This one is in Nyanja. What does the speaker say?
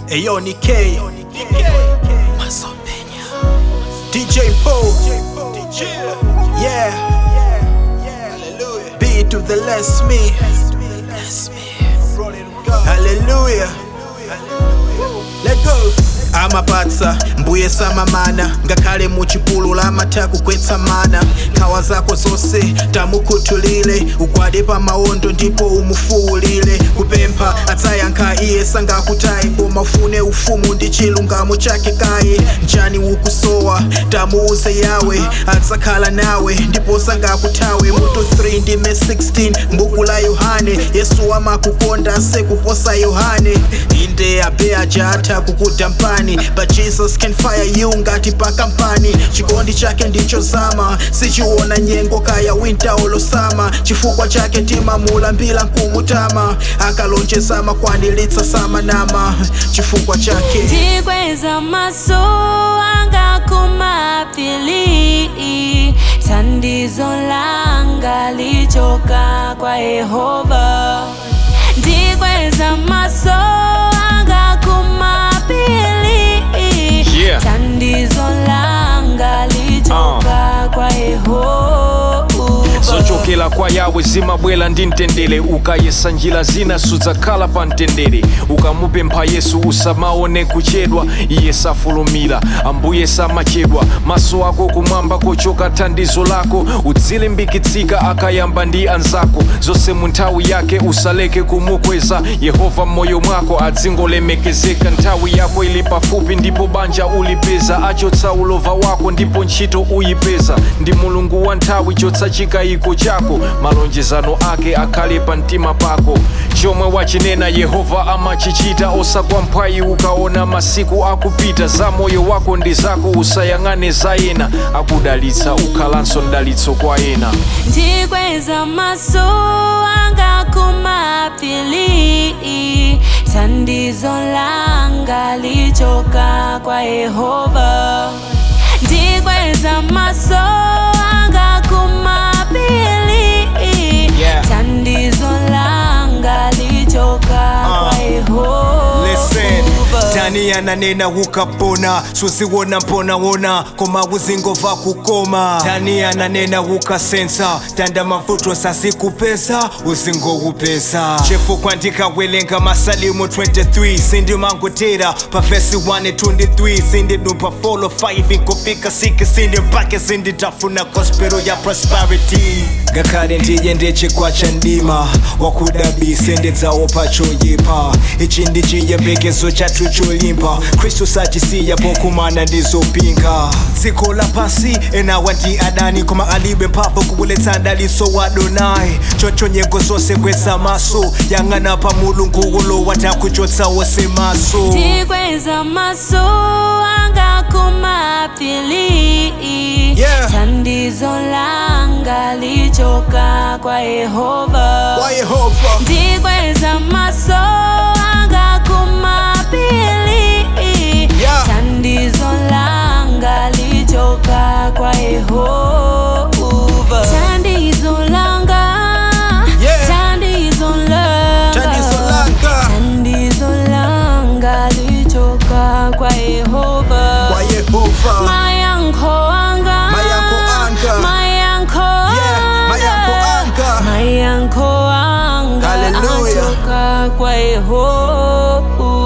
Ayo ni K Masopenya DJ Poe Yeah B to the less me Hallelujah Let go amapatsa mbuye samamana ngakhale muchipulula amatha kukwetsa mana nkhawa zako zonse tamukhuthulile ugwade pa mawondo ndipo umufuwulile kupempha adzayankha iye sangakutayi koma ufune ufumu ndi chilungamo chake kaye njani ukusowa tamuuze yawe adzakhala nawe ndipo sangakuthawe mutu 3 ndime 16 mbuku la yohane yesu amakukonda sekuposa yohane inde abe aja atha kukuda mpani but jesus can fire you ngati pa kampani chikondi chake ndicho zama sichiona nyengo kaya winter olosama chifukwa chake timamulambira nkumutama akalonjeza makwaniritsa samanama chifukwa chake ndikweza maso anga kumapili thandizo langa lichoka kwa yehova ndikweza maso anga kumapili Yeah. thandizo langa lichoka kwa yehova zochokera kwa yawe zimabwera ndi mtendere ukayesa njira zina sudzakhala pa mtendere ukamupempha yesu usamaone kuchedwa iye safulumira ambuye samachedwa maso ako kumwamba kochoka thandizo lako udzilimbikitsika akayamba ndi anzako zonse mu nthawi yake usaleke kumukweza yehova m'moyo mwako adzingolemekezeka nthawi yako ili pafupi ndipo banja ulipeza achotsa ulova wako ndipo ntchito uyipeza ndi mulungu wa nthawi chotsa chikayiko chako malonjezano ake akhale pa mtima pako chomwe wachinena yehova amachichita osagwa mphwayi ukaona masiku akupita za moyo wako ndi zako usayang'ane za ena akudalitsa ukhalanso mdalitso kwa ena ndikweza maso anga kumapili thandizo langa lichoka kwa yehova ndikweza maso anga kumapili Yeah. thandizo langa lichoka kwa yehova Listen, ndani yananena ukapona suziwona mponawona koma uzingova kukoma ndani yananena ukasensa tanda mavuto sasikupeza uzingowupeza chifukwa ndikawelenga masalimu 23 sindimangotera pa vesi 1 23 sindidumpa folo 5 inkofika 6 sindi mpake sinditafuna gospelo ya prosperity ngakhale ndiye ndechikwa cha ndima wakudabise ndidzawo pachoyipa ichi ndi chiyembekezo chathu cholimba khristu sachisiya pokumana ndizopinga dziko lapasi enawa ndi adani koma alibe mphamvu kubuletsa ndaliso wa adonai chocho nyengo zonse kweza maso yang'ana pa mulungu ulo watakuchotsa wose maso ndikweza maso anga kumapili Yeah. thandizo langa lichoka kwa yehova kwa yehova ndikweza maso anga kumapili Yeah. thandizo langa lichoka kwa yehova thandizo langa Yeah. thandizo langa Thandizo langa. thandizo langa lichoka kwa yehova kwa yehova mayankho anga Mayankho anga. mayankho Yeah, mayankho anga. mayankho anga Hallelujah. achoka kwa yehova